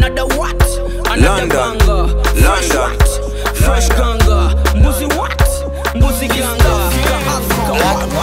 another what another London. banga fresh London. what fresh ganga mbuzi what mbuzi ganga Africa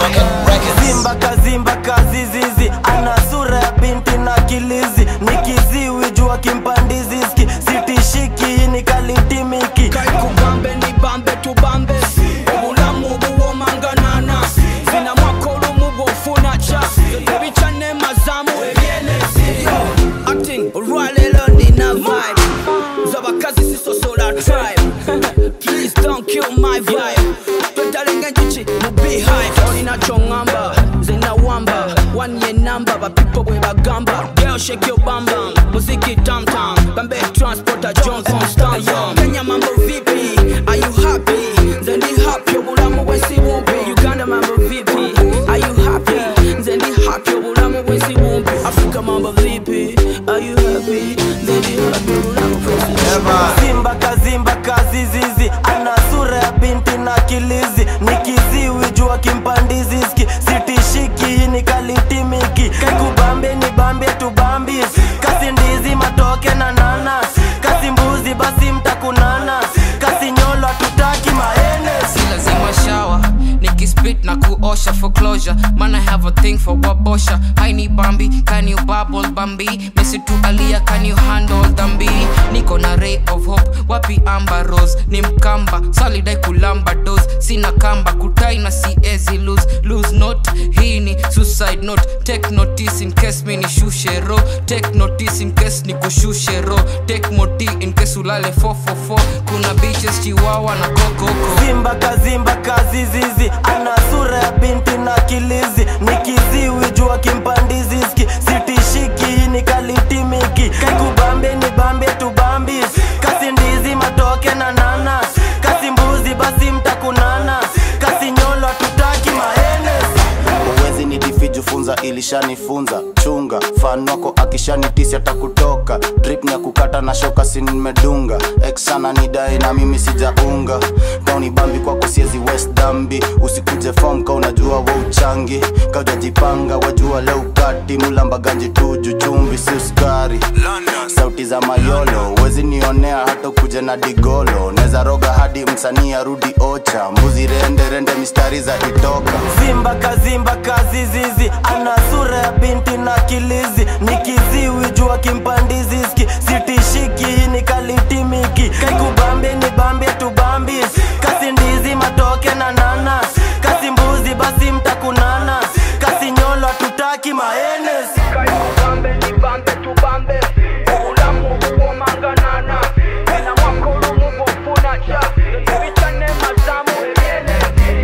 what Zimba kazimba kazizizi ana sura ya binti na kilizi ni kiziwi jua kimpandiziski sitishiki ni kalitimiki kaikubambe ni bambe tubambe obulamu buwomanganana zina mwaka olumu bwofuna ca ebicane mazamu ebyenezi acting olwaleero nina vibe z'abakazi sisosola tribe please don't kill my vibe twetalenga enjuki mu beehive olina kyoŋŋamba nze nawamba one ye namba bapipo bwe bagamba girl shake your bam bam muziki tam tam bambe transporter john constant kenya mambo vipi are you happy nze ndi happy obulamu bwensi bumpi uganda mambo vipi are you happy nze ndi happy obulamu bwensi bumpi africa mambo vipi are you happy nze ndi happy obulamu bwensi bumpi Zimba kazimba kazizizi ana sura ya binti na kilizi ni kiziwi jua kimpandiziski sitishiki ni kalitimiki kaikubambe ni bambe tubambi kasi ndizi matoke na nanas kasi mbuzi basi mtakunana kasi nyolo tutaki maenes si lazima shawa nikispit na kuosha for closure man i have a thing for wabosha haini bambi can you bubble bambi mesi tu alia can you handle dhambi niko na ray of hope wapi amba rose ni mkamba salidai kulamba dos sina kamba kutai na siezi lose lose note hii ni suicide note take notice in case mi nishushe ro take notice in case nikushushe ro take moti in case ulale 444 kuna beaches chiwawa na kokoko Zimba kazimba kazizizi ana sura ya binti na kilizi ni kiziwi jua kimpandiziski sitishiki ni kalitimiki kaikubambe ni bambe tubambi kasi ndizi matoke na nanas kasi mbuzi basi mtakunana kasi nyolo tutaki maenes uwezi ni difiju funza ilishanifunza chunga fan wako akishanitisi atakutoka drip ni ya kukata na shoka si nimedunga eksana ni dai na mimi sijaunga kauni bambi kwako siezi west dambi usikuje fom ka unajua wa uchangi kaujajipanga wajua leo kati mulambaganji tuju chumbi si uskari sauti za mayolo wezi nionea hata kuja na digolo neza roga hadi msanii arudi ocha mbuzi rende rende mistari za itoka Zimba kazimba kazizizi ana sura ya binti na kilizi ni kiziwi jua kimpandiziski sitishiki ni kalitimiki kaikubambe ni bambe tubambi kasi ndizi matoke na nanas kasi mbuzi basi mtakunana kasi nyolo tutaki maenes Bambe ni bambe tu bambe obulamu buwomanganana ena mwaka olumu bwofuna ca ebicane mazamu ebyenezi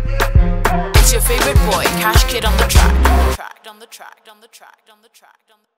It's your favorite boy, Cash Kid on the track, on the track, on the track, on the track, on the track, on the